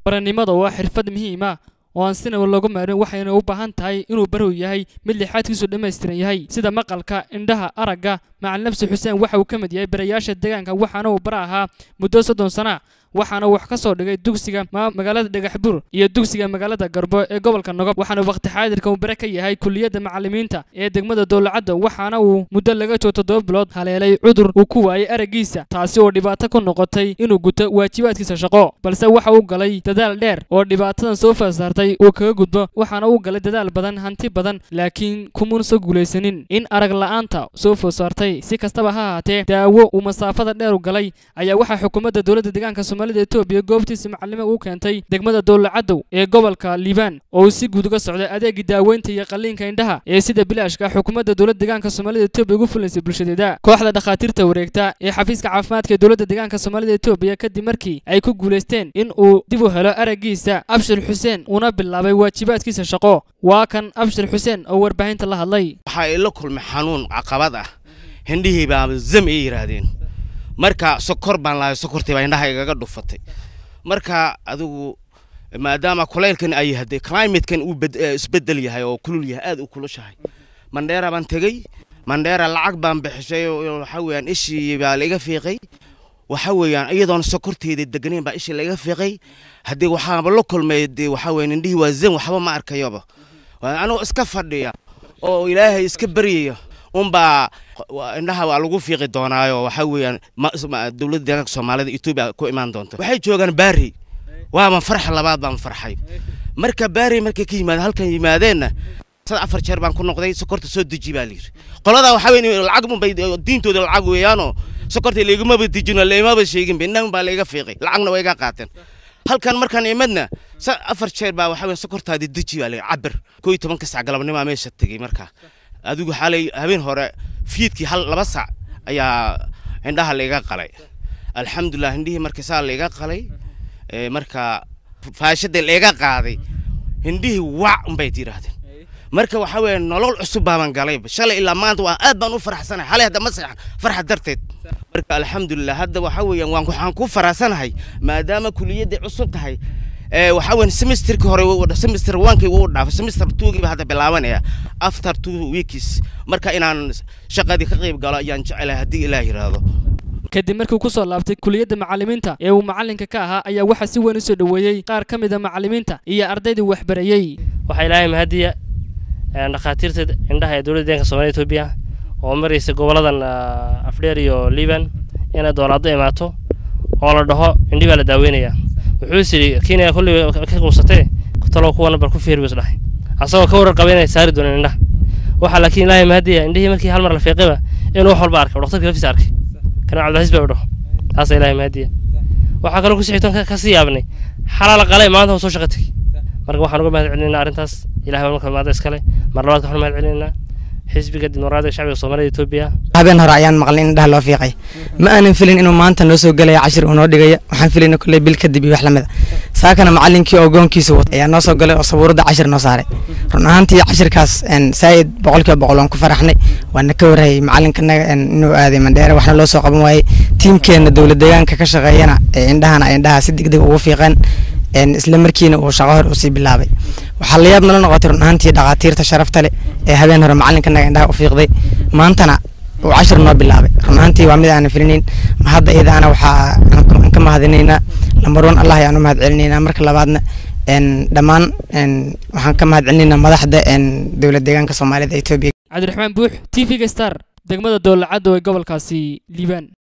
baranimada oo ah xirfad muhiima oo aan sinaba looga maarin waxayna u baahan tahay inuu barow yahay mid lixaadkiisu dhammaystiran yahay sida maqalka indhaha aragga macalin nafsi xuseen waxa uu ka mid yahay barayaasha deegaanka waxaana uu bara ahaa muddo soddon sana waxaana wax ka soo dhigay dugsiga magaalada dhagaxbuur iyo dugsiga magaalada garbo ee gobolka nogob waxaana waqti xaadirka uu bare ka yahay kuliyadda macalimiinta ee degmada dowlacadda waxaana uu muddo laga joogo toddoba bilood haleelay cudur uu ku waayay araggiisa taasi oo dhibaato ku noqotay inuu guto waajibaadkiisa shaqo balse waxa uu galay dadaal dheer oo dhibaatadan soo fasaartay uu kaga gudbo waxaana uu galay dadaal badan hanti badan laakiin kumuun soo guulaysanin in arag la'aanta soo fosaartay si kastaba ha ahaatee daawo uu masaafada dheer u galay ayaa waxaa xukuumadda dowladda deegaanka soomaalida etoobiya goobtiisa macalimo uu keentay degmada dowlacadow ee gobolka liibaan oo uu si guud uga socday adeegii daaweynta iyo qalliinka indhaha ee sida bilaashka xukuumadda dowladda deegaanka soomaalida etoobiya ugu fulaysay bulshadeeda kooxda dhakhaatiirta wareegta ee xafiiska caafimaadka ee dowladda deegaanka soomaalida etoobiya kadib markii ay ku guulaysteen in uu dib u helo araggiisa abshir xuseen una bilaabay waajibaadkiisa shaqo waa kan abshir xuseen oo warbaahinta la hadlay waxaa ila kulmay xanuun caqabad ah hindhihii baa zam ay yidhaahdeen marka sokor baan lahay sokortii baa indhaha igaga dhufatay marka adigu maadaama kulaylkan ay hadee climatekan uu isbedel yahay oo kulul yahay aad u kulushahay mandheera baan tegey mandheera lacag baan bixishay waxa weeyaan ishii baa laiga fiiqay waxa weeyaan iyadoon sokorteeda deganayn baa ishii laiga fiiqay haddii waxaaba la kulmay dee waxa weeyaan indhihii waa zam waxba ma arkayoba anigoo iska fadhiya oo ilaahay iska baryaya unbaa indhaha waa lagu fiiqi doonaayo waxa weeyaan dowladda deegaanka soomaalida etoobiya ku imaan doonta waxay joogaan baari waaban farxa labaad baan farxay marka baari markay ka yimaadeen halkan yimaadeenna sad afar jeer baan ku noqday sokorta soo deji baa layidhi qoladaa waxaa weyn lacag unbay diintooda lacag weeyaanoo sokorta laigumaba dejino laimaba sheeginba indhaha unbaa laiga fiiqay lacagna way iga qaateen halkan markaan imadna afar jeer baa waxa weyn sokortaadi deji baa layidhi cabir koo iyo tobanka sac galabnimaa meesha tegey markaa adigu xalay habeen hore fiidkii hal laba sac ayaa indhaha laiga qalay alxamdulilah indhihii marka saa laiga qalay marka faashada laiga qaaday indhihii wac unbay yidhaahdeen marka waxa weeye nolol cusub baaban galay shalay ilaa maanta waa aad baan u faraxsanahay xalay hadda ma seexan farxad darteed marka alxamdulilah hadda waxa weeyaan waan waxaan ku faraxsanahay maadaama kuliyadday cusub tahay waxa weyn semesterkii hore semester onkii wuu dhaafay semester twogiiba hadda bilaabanaya after two weeks marka inaan shaqadii ka qayb galo ayaan jecelahay haddii ilaah yidhaahdo kadib markii uu ku soo laabtay kuliyadda macallimiinta ee uu macallinka ka ahaa ayaa waxaa si weyn u soo dhoweeyey qaar ka mid a macallimiinta iyo ardaydii waxbarayey waxaa ilaahay mahadiya dhakhaatiirta indhaha ee dowladda deeganka soomaalida etoobiya oo maraysa goboladan afdheer iyo liban inay doolaado imaato oo la dhaho indhi baa la daaweynaya wuxuu is yidhi kenya kolley ka quusatee talow kuwana bar ku fiir buu isdhahay asagoo ka warar qaba inay saari dooneen indhaha waxaa laakiin ilaahay mahadiya indhihii markii hal mar la fiiqayba inuu wax walba arkay dhaktarkii laftiisa arkay kana cabdilcasiis baa u dhaho taasa ilaahay mahadiya waxaa kaloo kusii xigtoon kasii yaabnay xalaala qalay maanta waa soo shaqa tegey marka waxaan uga mahad celinaynaa arrintaas ilahay baa marka maada iskale mar labaad waxaan mahad celinaynaa xisbiga dimuqraadiga shacbiga soomaalida etoobiya habeen hore ayaan maqlay in indhaha loo fiiqay ma aanan filin inuu maanta noo soo gelaya cashir uu noo dhigaya waxaan filayna kolley bil kadib iyo wax lamid a saakana macallinkii oo goonkiisa wata ayaa noo soo galay oo sabuuradda cashir noo saaray run ahaantii cashirkaas saa'id boqolkiiba boqol waan ku faraxnay waana ka warhayay macallinkanaga inuu aaday mandheere waxna loo soo qaban waayey tiimkeenna dowlad deegaanka ka shaqeeyana ee indhahana ay indhaha si degdeg ugu fiiqeen isla markiina uu shaqo hor usii bilaabay waxaa la yaab nala noqotay run ahaantii dhakhaatiirta sharafta leh ee habeen hore macallinkanaga indhaha u fiiqday maantana uu cashir noo bilaabay run ahaantii waa mid aanan filinayn ma hadda iyadaana waxaa aan ka mahadinaynaa lambar one allah ayaan u mahad celinaynaa marka labaadna dhammaan waxaan ka mahad celinaynaa madaxda dowlad deegaanka soomaalida etoobiya cabdiraxmaan buux t v-ga star degmada dowlacadda ee gobolkaasi liibaan